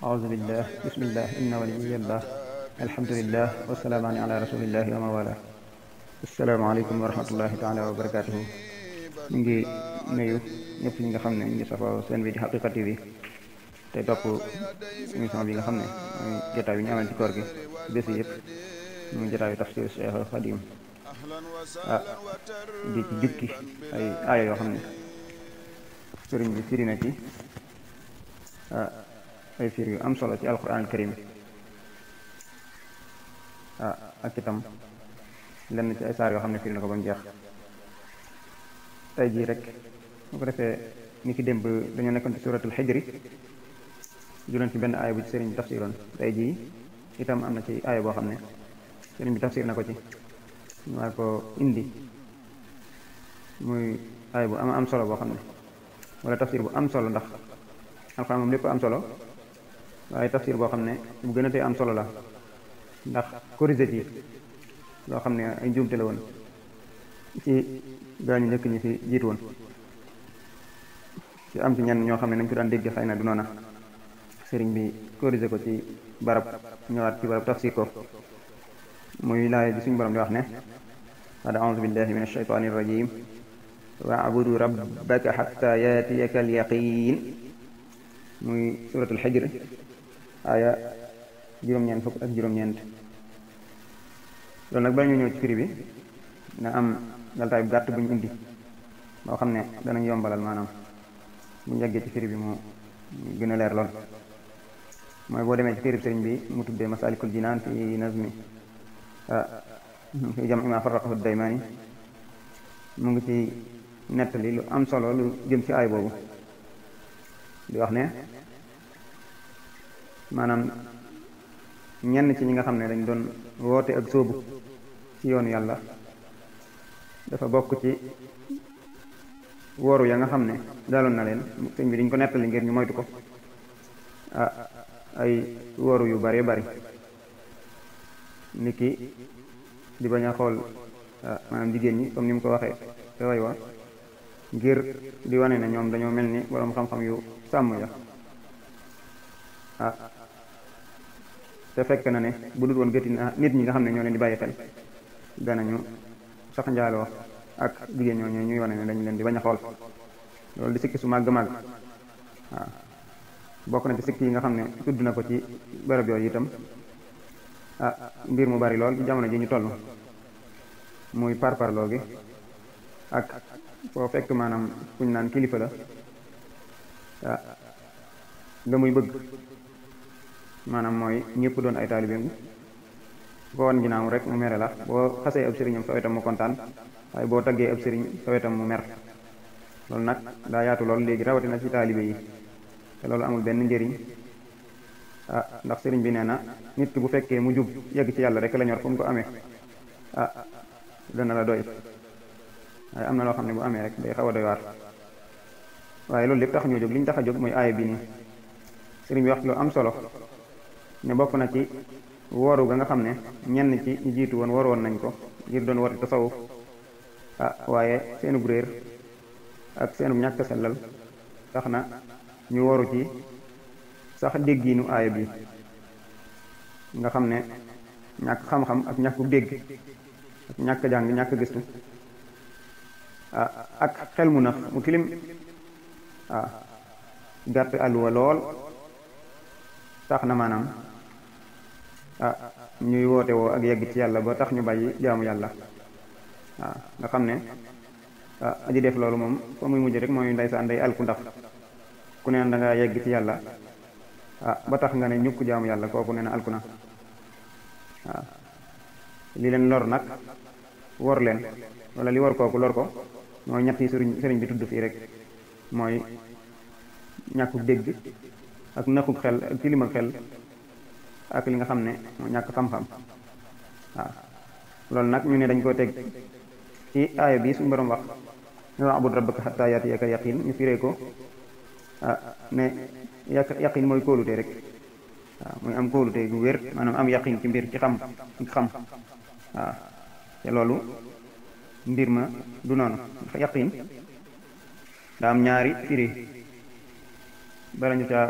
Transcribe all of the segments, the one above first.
أعوذ بالله بسم الله إن ولي الله الحمد لله والسلام على رسول الله وما والاه السلام عليكم ورحمة الله تعالى وبركاته ñu ngi nuyu ñëpp ñi nga xam ne ñu ngi safoo seen bi di Haqiqa TV te topp émission bi nga xam ne mooy jotaay bi ñu amal ci koor gi bés yi yëpp muy jotaayu tafsir Cheikh Khadim ah di ci jukki ay aaya yoo xam ne sëriñ bi firi na ci ah ay firi yu am solo ci alquran karim ah ak itam lenn ci ay saar yoo xam ne firi na ko ba mu jeex tey jii rek bu ko defee ni ki démb dañoo nekkoon ci suratul xijri juloon ci benn aaya bu ci sëriñ bi tafsiroon tey jii itam am na ci aaya boo xam ne sëriñ bi tafsir na ko ci ñu war ko indi muy aaya bu am am solo boo xam ne wala tafsir bu am solo ndax alxuraan moom lépp am solo waaye tafsir boo xam ne bu gën a tee am solo la ndax corrigé ci loo xam ne ay njuumte la woon ci gaañu njëkk ñi fi jiitu woon ci am ci ñenn ñoo xam ne nañ ko daan dégg xëy na du noona sëriñ bi corrigé ko ci barab ñëwaat ci barab tafsir ko muy laay bi suñu borom di wax ne bada auzu billahi min alshaytani irrajim waabudu rabbaka xatta yaatiyaka alyaqin muy suratul xijr aaya juróom-ñeent fukk ak juróom-ñeent loolu nag ba ñu ñëw ci firi bi na am laltaay bu gàtt bu ñu indi boo xam ne danañ yombalal maanaam bu ñu yeggee ci firi bi mu gën a leer lool mooy boo demee ci firi sëriñ bi mu tuddee masalikul jinaan fi nazmi fi jam ma farraqahu daymaani mu ngi ci nettali lu am solo lu jëm ci aay boobu di wax ne maanaam ñenn ci ñi nga xam ne dañ doon woote ak sóobu ci yoonu yàlla dafa bokk ci woru ya nga xam ne daaloon na leen sëñ bi dañ ko nettali ngir ñu moytu ko ah ay woru yu bare bari niki di bañ a xool maanaam jigéen ñi comme ni mu ko waxee te way wa ngir di wane ne ñoom dañoo mel ni boroom xam-xam yu sàmm ya ah te fekk na ne bu dul woon gëti na nit ñi nga xam ne ñoo leen di bàyyi xel danañu sax njaaloo ak jigéen ñoo ñuy wane ne dañu leen di bañ a xool loolu di sikki su màgg màgg waaw bokk na ci sikki yi nga xam ne tudd na ko ci barab yooyu itam ah mbir mu bari lool ci jamono ji ñu toll muy parparloo gi ak foo fekk maanaam kuñ naan kilifa la ah la muy bëgg maanaam mooy ñëpp doon ay taalibeem ko wan ginnaaw rek mu mere la boo xasee ab sëriñam sa wetam mu kontaan waaye boo taggee ab sëriñ sa wetam mu mer loolu nag daa yaatu lool léegi rawatina ci taalibe yi te loolu amul benn njëriñ ah ndax sëriñ bi nee na nit ki bu fekkee mu jub yegg ci yàlla rek la ñor fu mu ko amee ah dana la doy waaye am na loo xam ne bu amee rek day xaw a doy waar waaye loolu lépp tax ñoo jóg li ñu tax a jóg mooy aaya bi nii sëriñ bi wax lu am solo ne bokk na ci wooru ga nga xam ne ñenn ci ñu jiitu woon waroon nañ ko ngir doon woote tasawuf ah waaye seenub réer ak seenub ñàkk sellal tax na ñu waru ci sax déggiinu aaya bi nga xam ne ñàkk xam-xam ak ñàkku dégg ak ñàkk jàng ñàkk gëstu ah ak xel mu nax mu tilim ah gàtt àlluwa lool tax na maanaam ah ñuy woote woo ak yegg ci yàlla ba tax ñu bàyyi jaamu yàlla waaw nga xam ne ah aji def loolu moom fa muy mujj rek mooy ndeysaan day alku ndax ku neen da nga yegg ci yàlla ah ba tax nga ne ñukk jaamu yàlla kooku nee na alku na waaw li leen lor nag wor leen wala li war kooku lor ko mooy ñett yi sëriñ sëriñ bi tudd fii rek mooy ñàkkuk dégg ak naxuk xel ak tilim ak xel ak li nga xam ne moo ñàkk xam-xam waaw loolu nag ñu ne dañ koo teg ci aaya bi suñu borom wax wa'bud rabbaka hatta ya'tiyaka yaqin ñu firee ko ah ne yaq yaqin mooy kóolute rek waaw muy am kóolute gu wér maanaam am yaqin ci mbir ci xam ci xam waaw te loolu mbir ma du noonu ndax yaqin daa am ñaari firi bala ñu caa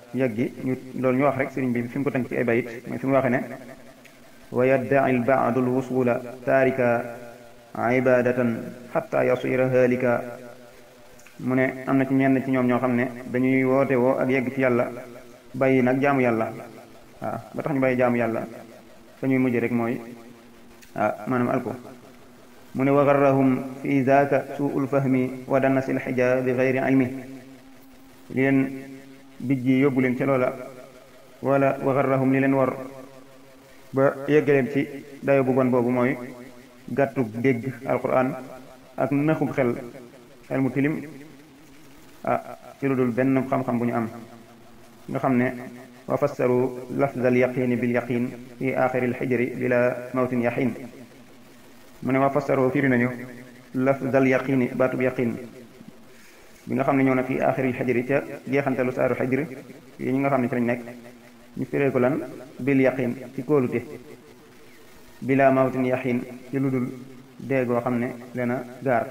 yeggi ñu loolu ñu wax rek sëriñ bi fi mu ko tënk ci ay bayit mooy fi mu waxee ne wa yaddai lbaadu lwusula taarika ibadatan xatta yasira halika mu ne am na ci ñenn ci ñoom ñoo xam ne dañuy woote woo ak yegg ci yàlla bàyyi nag jaamu yàlla waaw ba tax ñu bàyyi jaamu yàlla fa ñuy mujj rek mooy ah maanaam alko mu ne wa garrahum fi zaaka suul fahmi wa danasi lxija bi gayri ilmi li leen bijji yóbbu leen ci loola wala wa garrahum li leen war ba yeggaleen ci dayo bu bon boobu mooy gàttu dégg alquran ak naxub xel xel mu tilim ah ci lu dul benn xam-xam bu ñu am nga xam ne wa fassaru lafz al yaqini bil yaqin fi axiri al xijri bila mawtin yaxin mu ne wa fassaru firi nañu lafz al yaqini baatub yaqin bi nga xam ne ñëw na fi axiri al xijri ca jeexantalu saaru xijri yi ñi nga xam ne ci lañ nekk ñu firee ko lan bil yaqin ci kóolute bila mawtin yaxin ci lu dul dee goo xam ne dana gaar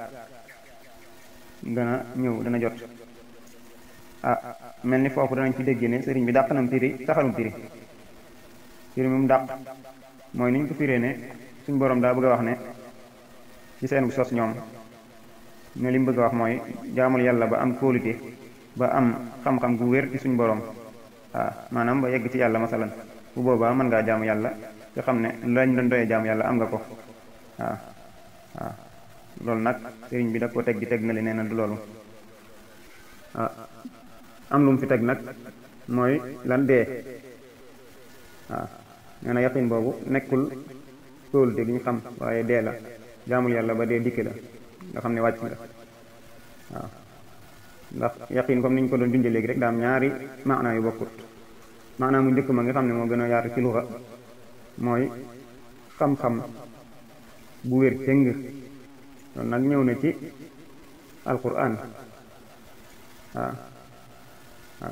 dana ñëw dana jot ah mel ni foofu danañ ci dégg ne sëriñ bi dàq nam piri taxalum piri piri mu dàq mooy niñ ko firee ne suñ borom daa bëgg a wax ne ci seen bu sos ñoom ne li mu bëgg a wax mooy jaamul yàlla ba am kóolute ba am xam-xam gu wér ci suñ borom waaw maanaam ba yegg ci yàlla masalan bu boobaa mën ngaa jaamu yàlla nga xam ne lañ doon doyee jaamu yàlla am nga ko waaw waaw loolu nag sëriñ bi da ko teg di teg na li nee na du loolu ah am lu mu fi teg nag mooy lan dee waaw nee na yaqin boobu nekkul kóolute gi ñu xam waaye dee la jaamul yàlla ba dee dikk la nga xam ne wàcc nga waaw ndax yaqin comme ni ñu ko doon junjee léegi rek daa am ñaari maanaa yu bokkut maanaa mu njëkk ma nga xam ne moo gën a yaatu ci luxa mooy xam-xam bu wér cëng loolu nag ñëw na ci alquran waaw waaw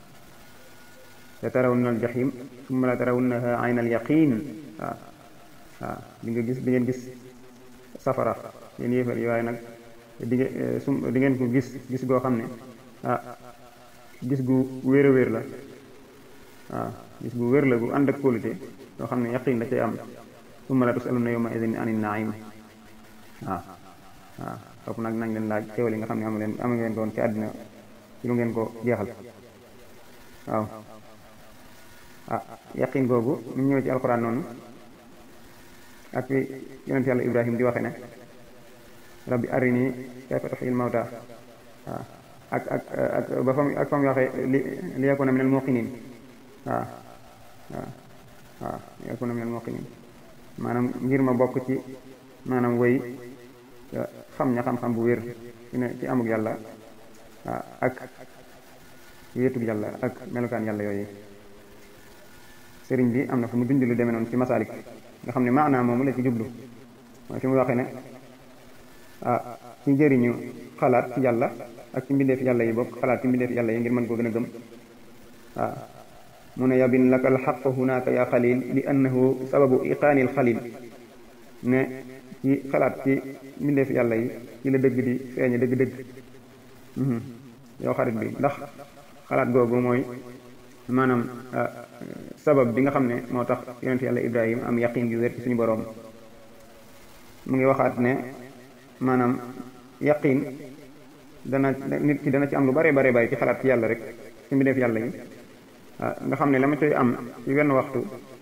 la tarawunna al jahim summa la tarawunnaha ayna al yaqin waaw waaw di nga gis di ngeen gis safara yéen yéefar yi waaye nag di ngeen su di ngeen ko gis gis goo xam ne ah gis gu wér a wér la waaw gis gu wér la gu ànd ak kóolute yoo xam ne yaqin da cay am summa la tusaluna yawma idin anin naim waaw waaw foofu nag nañ leen laaj xéwal yi nga xam ne amu leen amu ngeen doon ci àddina ci lu ngeen ko jeexal waaw ah yaqin googu ñu ñëw ci alxuraan noonu ak fi yonent yàlla ibrahim di waxe ne rabbi arini kayfa tuhyil mawta waaw ak ak ak ba fam ak fam waxe li li yakuna minal muqinin waaw waaw waaw li yakuna minal muqinin maanaam ngir ma bokk ci maanaam woy xam ña xam-xam bu wér ci ne ci amuk yàlla waaw ak wéetug yàlla ak melukaan yàlla yooyu sëriñ bi am na fu mu dund lu demee noonu ci masalik nga xam ne maanaam moomu la ci jublu mooy fi mu waxee ne ah ci njëriñu xalaat ci yàlla ak ci mbindeef yàlla yi bokk xalaat ci mbindeef yàlla yi ngir mën koo gën a gëm waaw mu ne yabin laka alxaq hunaka ya xalil li annahu sababu iqaanil xalil ne ci xalaat ci mbindeef yàlla yi ci la dëgg di feeñe dëgg-dëgg yow xarit bi ndax xalaat googu mooy maanaam sabab bi nga xam ne moo tax yonent yàlla ibrahim am yaqin yu wér ci suñu boroom mu ngi waxaat ne maanaam yaqin dana nit ki dana ci am lu bare bare bare ci xalaat ci yàlla rek ci mbindeef yàlla yi nga xam ne la ma coy am ci wenn waxtu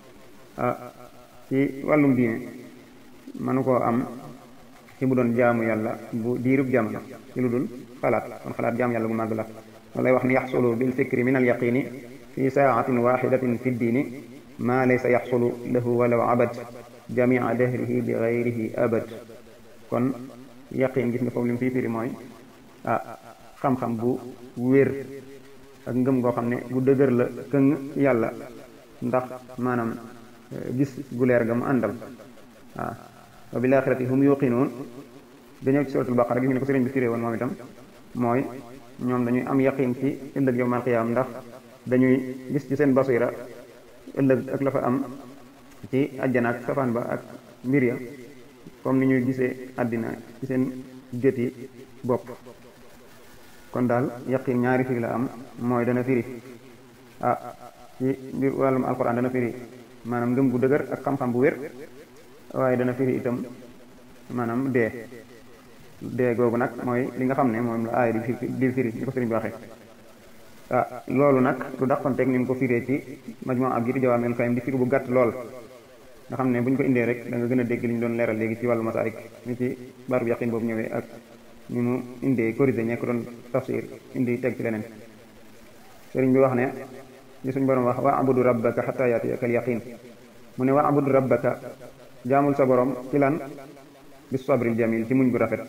ci wàllum diine mënu koo am ci bu doon jaamu yàlla bu diirub jamono ci lu dul xalaat kon xalaat jaamu yàlla bu màgg la walay wax ni yaxsulu bil fikri min al yaqini fi saatin waxidatin fi ddiini maa laysa yaxsulu lahu walaw abad jamia dahrihi bi gayrihi abad kon yaqin gis nga foofu li mu fii firi mooy ah xam-xam bu wér ak ngëm goo xam ne bu dëgër la këng yàlla ndax maanaam gis gu leer ga mu àndal waaw wa bil axirati hum yuqinuun dañëw ci suratul baqara gis nga ne ko sëriñ bi firee woon moom itam mooy ñoom dañuy am yaqin ci ëllëg yawmal qiyaam ndax dañuy gis ci seen basira ëllëg ak la fa am ci àjjana ak safaan ba ak mbir ya comme ni ñuy gisee àddina ci seen gët yi bopp kon daal yaqin ñaari firi la am mooy dana firi ah ci mbir wàllum alquran dana firi maanaam ngëm gu dëgër ak xam-xam bu wér waaye dana firi itam maanaam dee dee googu nag mooy li nga xam ne moom la aaya di firi di firi ni ko sëriñ bi waxee ah loolu nag lu daqonteeg ni mu ko firee ci majmu ab ji di jawaamil kalim di firi bu gàtt lool nga xam ne bu ñu ko indee rek da nga gën a dégg li ñu doon leeral léegi ci wàllu masaalik ni ci baatu yaqin boobu ñëwee ak ni mu indee corrigé ñekk doon tafsir indi teg ci leneen sëriñ bi wax ne li suñ borom wax wa abudu rabbaka xata yaatiyaka al yaqin mu ne wa abudu rabbaka jaamul sa borom ci lan bis sabril jamil ci muñ gu rafet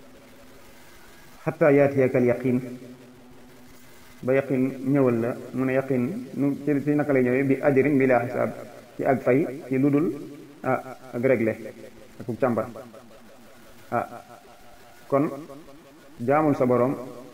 xata yaatiyaka al yaqin ba yaqin ñëwal la mu ne yaqin nu ci naka lay ñëwee bi ajrin bi laa xisaab ci ak fay ci lu dul ah ak réglé ak càmbar ah kon jaamul sa borom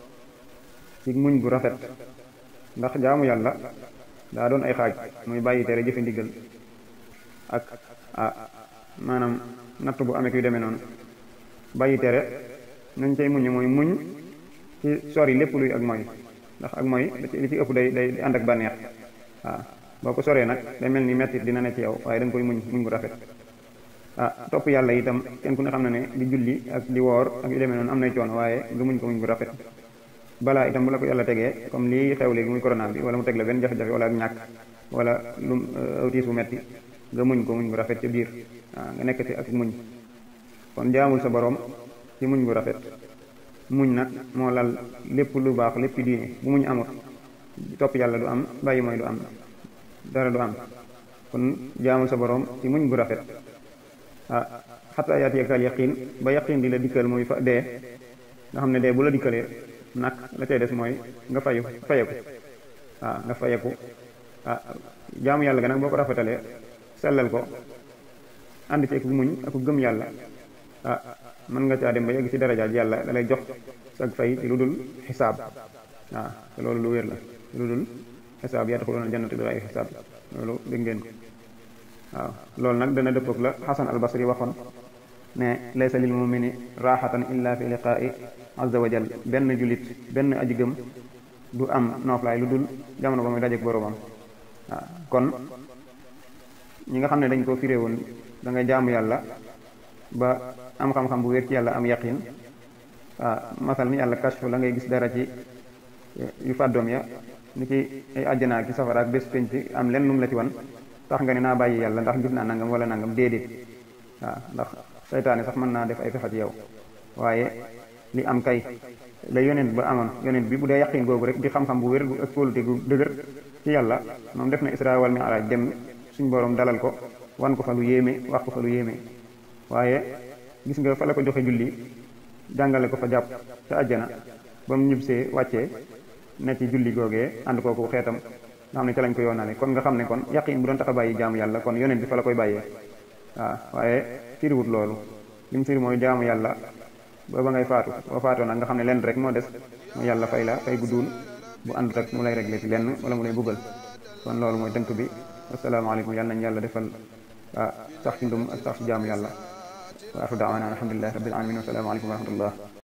ci muñ gu rafet ndax jaamu yàlla daa doon ay xaaj muy bàyyi tere jëfe ndigal ak ah maanaam natt bu amee kuy demee noonu bàyyi tere nañ cay muñ mooy muñ ci sori lépp luy ak mooy ndax ak mooy li ci ëpp day day ànd ak bànneex waaw boo ko soree nag day mel ni mettit dina ne ci yow waaye da nga koy muñ muñ gu rafet ah topp yàlla itam kenn ku ne xam na ne di julli ak di woor ak yu demee noonu am nay coono waaye nga muñ ko muñ gu rafet balaa itam bu la ko yàlla tegee comme lii xew léegi muy corona bi wala mu teg la benn jafe-jafe wala ak ñàkk wala lu awtiis bu metti nga muñ ko muñ gu rafet ca biir waaw nga nekk ci ak muñ kon jaamul sa borom ci muñ gu rafet muñ nag moo lal lépp lu baax lépp diine bu muñ amut topp yàlla du am bàyyi mooy du am dara du am kon jaamul sa borom ci muñ gu rafet ah xataa yaatiyakal yaqin ba yaqin di la dikkal muy fa dee nga xam ne dee bu la dikkalee nag la cay des mooy nga fayu fayeku waaw nga fayeku ah jaamu yàlla ga nag boo ko rafetalee sellal ko ànd ci ak muñ ak gëm yàlla ah mën nga caa dem ba yegg ci darajaaj yàlla da lay jox sag fay ci lu dul xisaab waaw te loolu lu wér la lu dul xisaab yadxuluuna jannata bi xayri xisaab loolu dégg ngeen ko waaw loolu nag dana dëppoog la xasan al basri waxoon ne laysa lil mumini raaxatan illa fi liqaa'i azza wa jal benn julit benn aji gëm du am nooflaay lu dul jamono ba muy dajeek boroomam waaw kon ñi nga xam ne dañ ko firé woon da nga jaamu yàlla ba am xam-xam bu wér ci yàlla am yaqin waaw masal ni yàlla kashfu la ngay gis dara ci yu fàddoom ya ni ki ay àjjana ak ci safara ak bés penc am lenn lum la ci wan tax nga ne naa bàyyi yàlla ndax gis naa nangam wala nangam déedéet waaw ndax seytaane sax mën naa def ay fexe ci yow waaye li am kay la yonent ba amoon yonent bi bu dee yaqin googu rek di xam-xam bu wér ak kóolute gu dëgër ci yàlla moom def na isra wal mi'raj dem suñ borom dalal ko wan ko fa lu yéeme wax ko fa lu yéeme waaye gis nga fa la ko joxe julli jàngale ko fa jàpp ca àjjana ba mu ñibbisee wàccee ne ci julli googee ànd kooku xeetam nga xam ne ca lañ ko yoonale kon nga xam ne kon yaqin bu doon tax a bàyyi jaamu yàlla kon yonent bi fa la koy bàyyee waaw waaye firiwut loolu li mu firi mooy jaamu yàlla ba ba ngay faatu boo faatoo nag nga xam ne lenn rek moo des mooy yàlla fay la fay gudduul bu àndut ak mu lay réglé ci lenn wala mu lay buggal kon loolu mooy tënk bi asalaamaaleykum yàlla nañ yàlla defal ah sax ci ndum ak sax ci jaamu yàlla wa axru daawaana alhamdulilahi rabbil alamin wa salaamu aleykum wa rahmatullah